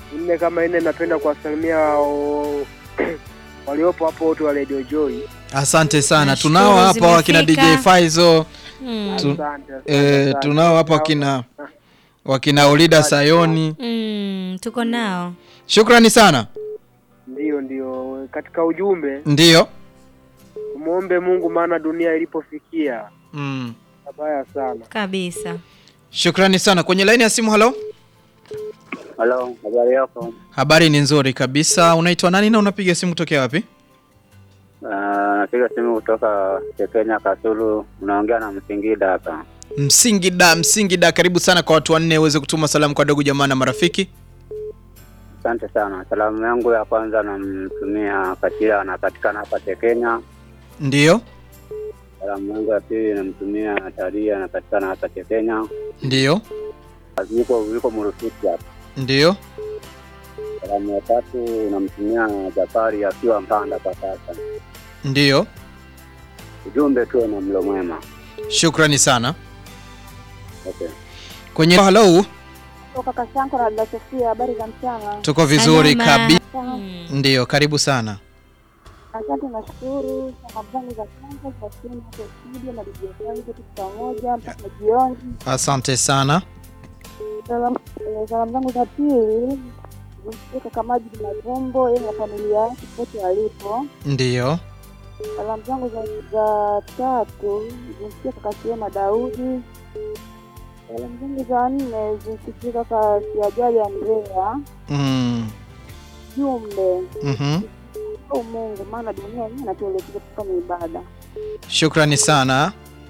nne kama nne, napenda kuwasalimia o- waliopo hapo wote wa Radio Joy. Asante sana. Nashukuru, Tunao hapa wakina DJ zimefika. Faizo, Mm. Tu- Asante, asante, eh, asante. tunao hapa wakina wakina Olida Sayoni. Mm, tuko nao. Shukrani sana. Ndio, ndio, katika ujumbe Ndiyo. tumuombe Mungu, maana dunia ilipofikia Mm. mabaya sana. Kabisa. Shukrani sana. Kwenye laini ya simu, halo. Halo, habari yako? Habari ni nzuri kabisa. Unaitwa nani na unapiga simu kutokea wapi? Ah, Napiga simu kutoka Kenya Kasulu, unaongea na Msingida hapa. Msingida, Msingida, karibu sana kwa watu wanne uweze kutuma salamu kwa ndugu jamaa na marafiki. Asante sana. Salamu yangu ya kwanza namtumia Katila, anapatikana hapa Kenya. Ndiyo, Salamu yangu ya pili namtumia Taria, anapatikana hapa Kenya. ndiyo, Yuko yuko Murufiki hapa. ndiyo. Salamu ya tatu namtumia Jafari akiwa Mpanda kwa sasa. Ndiyo. Ujumbe tuwe na mlo mwema. Shukrani sana. Okay. Kwenye halo, Toka Kashanko na dada Sofia, habari za mchana. tuko vizuri Salama. kabisa. Mm. Ndiyo, karibu sana. Asante, nashukuru. Salamu zangu za kwanza kwa simu hapo studio na DJ zangu tuko pamoja mpaka jioni. Asante sana. Salamu eh, salamu zangu za pili zimfikie kaka Majid Mavumbo, yeye na familia yake pote walipo. Ndiyo, Salamu zangu za, za tatu zimfikie kaka Siema Daudi. Salamu zangu za nne zimfikie kaka Siajali Andrea. mm. Jumbe mhm. au Mungu, maana dunia yenyewe inatuelekeza kufanya ibada. Shukrani sana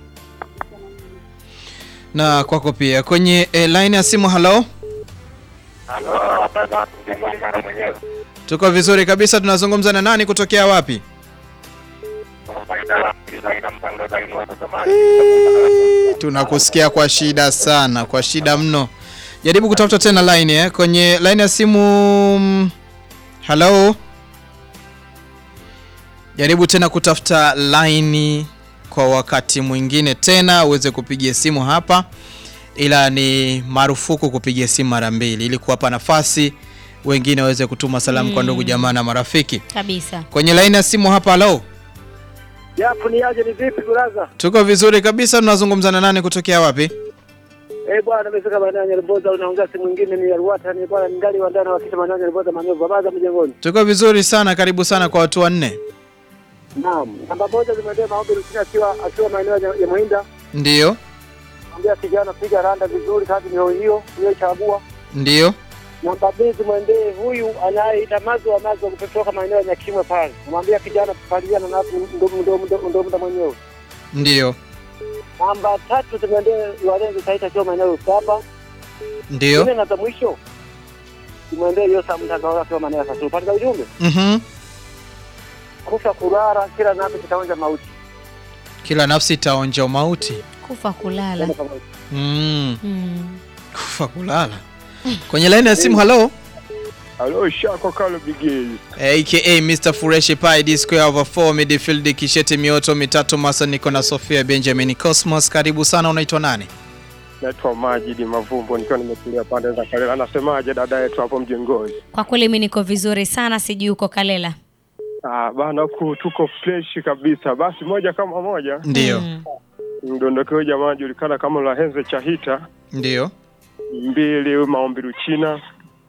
na kwako pia. Kwenye eh, line ya simu, halo. Tuko vizuri kabisa. Tunazungumza na nani kutokea wapi? Tunakusikia kwa shida sana, kwa shida mno. Jaribu kutafuta tena line eh. Kwenye line ya simu mm, halo. Jaribu tena kutafuta line kwa wakati mwingine tena uweze kupigia simu hapa, ila ni marufuku kupigia simu mara mbili ili kuwapa nafasi wengine waweze kutuma salamu kwa ndugu jamaa na marafiki. Kabisa. Kwenye line ya simu hapa, halo. Japo ni aje, ni vipi baraza? Tuko vizuri kabisa. Tunazungumza na nani kutokea wapi? Eh bwana, nimefika maeneo ya Nyarboza, unaongea simu nyingine ni Alwata, ni bwana ningali wa ndani wakisha maeneo ya Nyarboza manyovu babaza mjengoni. Tuko vizuri sana, karibu sana kwa watu wanne. Naam, namba moja zimeendea maombi Rusina akiwa akiwa maeneo ya ya Muhinda. Ndiyo, Mwambia kijana piga randa vizuri, kazi ni hiyo hiyo chagua. ndiyo, Namba mbili zimwendee huyu anayeita mazo wa mazo kutoka maeneo ya Nyakimwe pale. Mwambia kijana paliana na ndo ndo ndo ndo ndo mwenyewe. ndiyo, Namba tatu zimwendee walenzi taita akiwa maeneo ya Usapa. ndiyo. Nne na za mwisho zimwendee Yosa mtandao akiwa maeneo ya Kasulu. Pale ujumbe Mhm. kufa kulala kila nafsi kitaonja mauti. Kila nafsi itaonja mauti. Kufa kulala. Mm. Mm. Kufa kulala. Kwenye line ya simu, halo. Halo, Shako Kalo Bigis. aka Mr Fureshi Pai D square over 4 midfield Kishete Mioto mitatu Masa niko na Sofia Benjamin Cosmos karibu sana unaitwa nani Naitwa Majidi Mavumbo nikiwa nimetulia pande za Kalela. Anasemaje dada yetu hapo mjengoni? Kwa kweli mimi niko vizuri sana, sijui uko Kalela. Ah, bana huku tuko fresh kabisa. Basi moja kama moja Ndiyo Mm. mdondokeo jamaa anajulikana kama Lahenze Chahita, Ndiyo mbili huyu maombi Ruchina,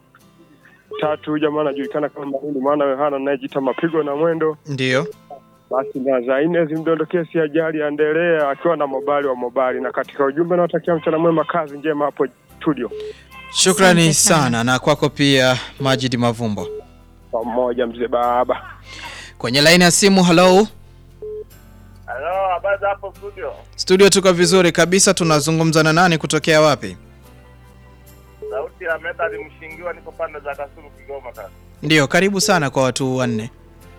tatu huyu jamaa anajulikana kama Mahindi mwana Yohana anayejiita mapigo na mwendo. Ndiyo Basi na za nne zimdondokee si ajali aendelea akiwa na mobali wa mobali, na katika ujumbe nawatakia mchana mwema, kazi njema hapo studio Shukrani Asante sana. sana. na kwako pia Majid Mavumbo pamoja, mzee baba. kwenye laini ya simu halo Halo, habari za hapo studio? studio tuko vizuri kabisa tunazungumza na nani kutokea wapi Sauti ya Medali Mshingiwa, niko pande za Kasulu, Kigoma. Kaka, Ndiyo karibu sana kwa watu wanne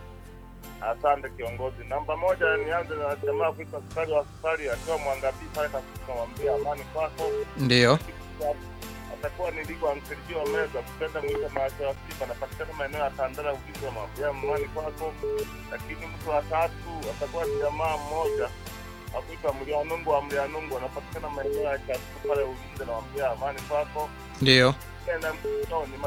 asante kiongozi. Namba moja, nianze na jamaa kuitwa Sukari wa Sukari akiwa Mwangabii pale Kasulu, namwambia amani kwako. Ndiyo Atakuwa niliko amsirijiwa meza kupenda mwita macho ya Simba, anapatikana maeneo ya Tandara Ugizo, namwambia amani kwako. Lakini mtu wa tatu atakuwa ni jamaa mmoja akuitwa Mlianungu wa Mlianungu, anapatikana maeneo ya Chatuku pale Ulinzi, namwambia amani kwako. Ndiyo Tena mtoni